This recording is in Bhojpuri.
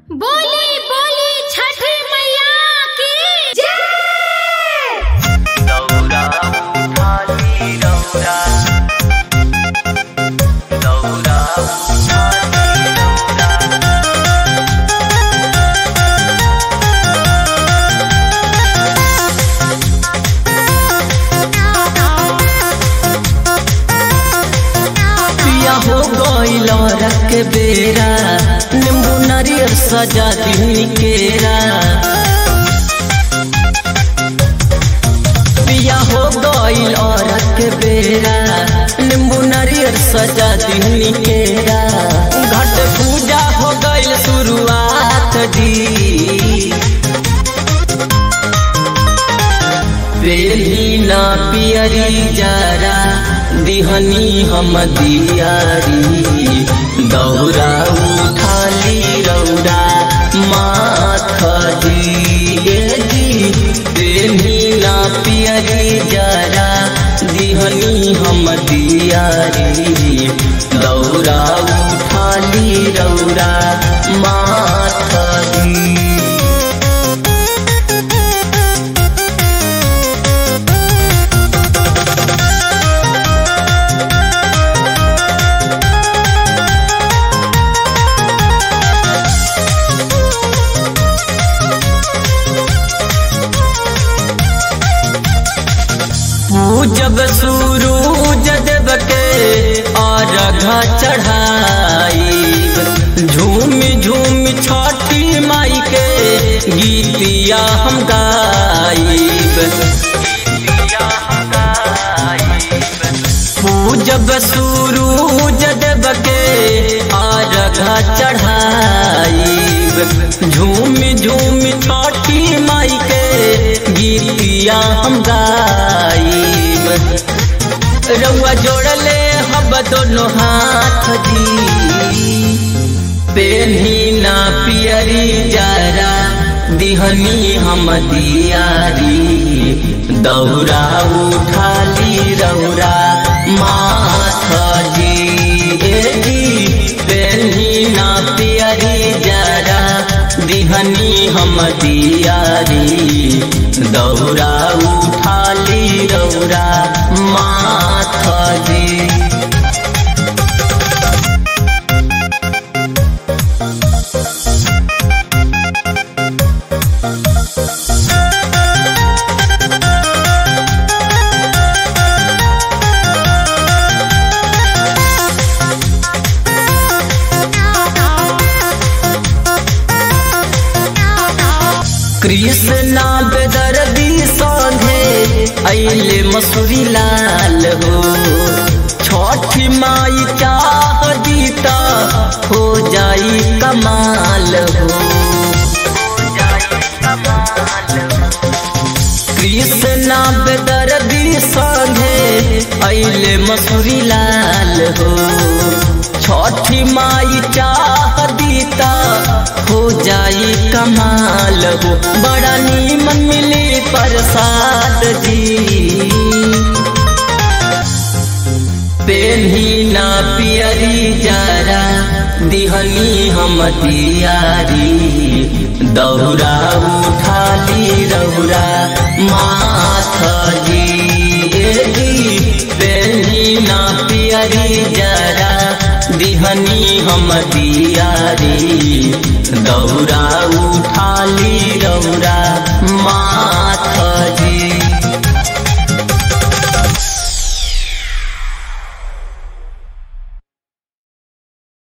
बोली बोली छठी मैया की जय दौरा उठाली दौरा दौरा उठाली दौरा पिया हो गईल रख बेरा नींबू नारियल सजा दी केरा पिया हो गईल रख बेरा नींबू नारियल सजा दी केरा घट पूजा हो गईल शुरुआत जी बेली ना पियरी जरा दिहनी हम दियारी दौरा उठाली रौरा माथ दिए जी बेली ना पियरी जरा दिहनी हम दियारी दौरा उठाली रौरा माथ दी पूजब सूरूज देव के अर्घ चढ़ाई झूम झूम छठी माई के गीतिया हम गाइब पूजब सूरूज देव के अर्घ चढ़ाई झूम झूम छठी माई के गीतिया हम गाइब रउआ जोड़ले हब दोनों हाथ जी पेन्ही ना पियरी जरा दिहनी हम दियारी दौरा उठाली रौरा माथ जी ए जी पेन्ही ना पियरी जरा दिहनी हम दियारी दौरा उठाली रौरा माथ जी कृष्णा बेदर्दी संगे अइले मसूरी लाल हो छठी माई चाह दीता हो जाई कमाल हो कृष्णा बेदर्दी संगे अइले मसूरी लाल हो छठी माई चाह दीता हो जाई कमाल हो बड़ा नीमन मिली प्रसाद जी पेन्ही ना पियरी जरा दिहनी हम दियारी दौरा उठाली रौरा माथ जी ए जी पेन्ही ना पियरी जरा दिहनी हम दियारी दौरा उठाली रौरा माथ जी